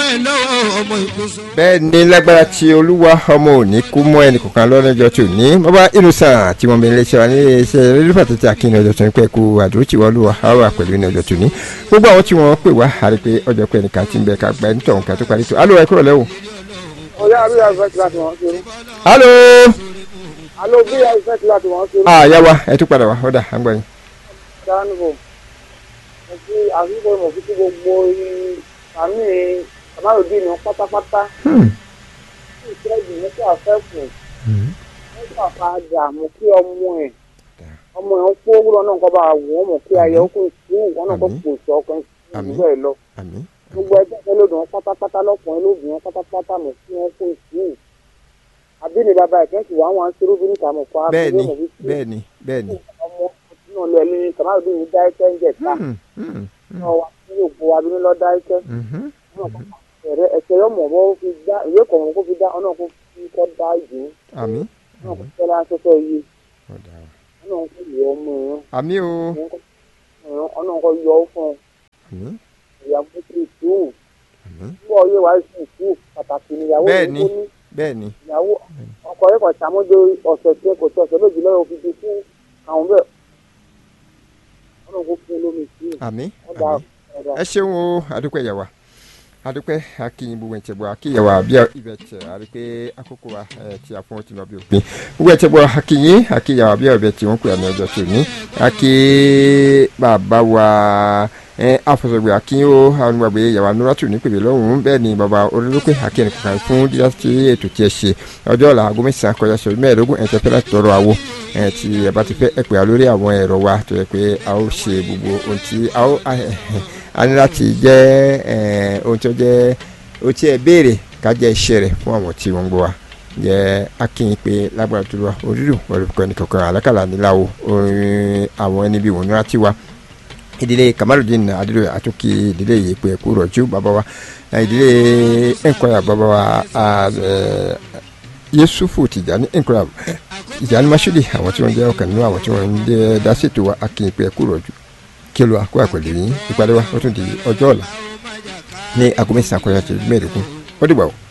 ẹ̀ lọ́wọ́ ọmọ ìkóso. bẹ́ẹ̀ ni lágbára tí olúwa ọmọ òní kú mọ́ ẹnì kọ̀ọ̀kan lọ́lọ́jọ́ tí ò ní bàbá innocent tí wọ́n bẹ ilé iṣẹ́ wa ní iṣẹ́ rẹ́lífà tètè akínní ọjọ́ tó ní pẹ́ kú àdúró tí wọ́n lù wá á wà pẹ̀lú ní ọjọ́ tó ní gbogbo àwọn tí wọ́n pè wá àrí pé ọjọ́ pé ẹnìkan ti ń bẹ ká gba ẹni tọ̀hún ká tó parí tó alo ẹ kúrò lẹ́wọ̀. ọ̀yá àbí àìfẹ́ tí láti wọ́n ṣerú. alo alo bí àìfẹ́ tí láti wọ́n ṣerú. àyà wa ẹ tún padà wá ọ̀dà à ń gbọ́ yín. dánwò mo fi àfikún mo fi kí gbogbo àmì àmàlòdì ní pátápátá ìṣẹ́ ìdìbò tó àfẹ́kù nígbà padà mo kí ọmọ ẹ̀ ọmọ ẹ̀ ń kó wúlọ náà kọ́ bá wù ọ́ mọ̀ kí ayẹ ó kó sùúrù wọn náà kó kò sọ ọkùnrin Àmín. ìlú ẹ̀ lọ àmín gbogbo ẹgbẹ́ ìfẹ́ lòdì wọn pátápátá lọ́kùnrin lòdì wọn pátápátá mọ̀ kí wọ́n kó sùúrù àbí ni bàbá ìkẹ́sì wà wọn ṣerú bí níta mọ̀ kọ́ bẹ́ẹ̀ ni abúlé mọ̀ fi sí bẹ́ẹ̀ ni bẹ́ẹ̀ ni. ọmọ náà lọ ẹni kàmáàdùn ní dáìkẹ́ ń jẹ̀ta Hmm, hmm, náà wà sí ògbó abínú lọ dáìkẹ́ mhm. ẹ̀rẹ́ ẹ̀sẹ̀ yọmọ̀ bọ́ fi dá ìwé kọ̀ọ̀mọ̀ kó fi dá ọ̀nà kó fi kọ́ dá ìdí àmín náà kó fẹ́ láńsọ́sọ́ yìí ọ̀dà ọ̀nà kó yọ ọmọ ẹ̀rọ àmín o ọ̀nà kó yọ ọ́ fún àmín ìyàwó tí tù àmín fún ọyẹ wàá sì tù pàtàkì níyàwó Bẹ́ẹ̀ yìí ni. kó ní bẹ́ẹ̀ ni ìyàwó ọkọ rẹ̀ kọ̀ sàmójó ọ̀sẹ̀ tí kò tó ọ̀sẹ̀ méjì lọ́wọ́ fi di fún àwọn bẹ́ẹ̀ ọ̀nà kó fún lómi sí àmín ọ̀dà àmín ọ̀dà ẹ ṣeun o adúpẹ́ yẹ̀wà adúpẹ́ akínyìn gbogbo ẹ̀ tẹ̀bọ̀ akínyẹ̀wà bí ibẹ̀ tẹ̀ àdúpẹ́ àkókò wa ẹ̀ tí a fún wọn ti lọ bí òpin gbogbo ẹ̀ tẹ̀bọ̀ akínyìn akínyẹ̀wà bí ibẹ̀ tí wọ́n pè àmì ọjọ́ tó ní akí bàbá wa ẹ̀ afọ̀sọ̀gbẹ̀ akínyìn o àwọn onígbàgbé yàwá nuratu ní pèbè lọ́hùn-ún bẹ́ẹ̀ ni bàbá olólùpẹ̀ akínyìn kankan fún dídá sí ètò tí ẹ ṣe ọjọ́ ọ̀la aago mẹ́sàn-án kọjá sọ mẹ́ẹ̀ẹ́dógún ẹ̀ tẹ́ fẹ́ láti tọrọ àwo ẹ̀ tí ẹ bá ti fẹ́ ẹ pè á lórí àwọn ẹ̀rọ wa tó yẹ pé a ó ṣe gbogbo ohun tí a ó a ní láti jẹ́ ẹ̀, ohun tí ó jẹ́ ohun tí ẹ béèrè ká jẹ́ iṣẹ́ rẹ̀ fún àwọn tí wọ́n ń gbọ́ wa jẹ́ akínyìn pé lágbára tó lọ orílù olùkọ́ ní kankan àlákàlà níláwo orin àwọn ẹni bíi wọnúra tiwa ìdílé kamaludin adúlọ àtúnkì ìdílé yìí pé kú rọ̀jú bàbá wa ìdílé ẹ̀ńkọ́yà bàbá wa ẹ̀, yusufu tìjàní ẹ̀ńkọ́yà ìjàní masudi àwọn tí wọ́n jẹ́ ọ̀kan nínú àwọn tí wọ́n ń jẹ́ dásètò wa akínyìn pé kú rọ̀jú kí ló àkó àpèlè yín ìpàdé wa ó tún di ọjọ́ ọ̀la ní aago mẹ́sàn-án kọjá tó mẹ́ẹ̀ẹ́dógún ó dìgbà o.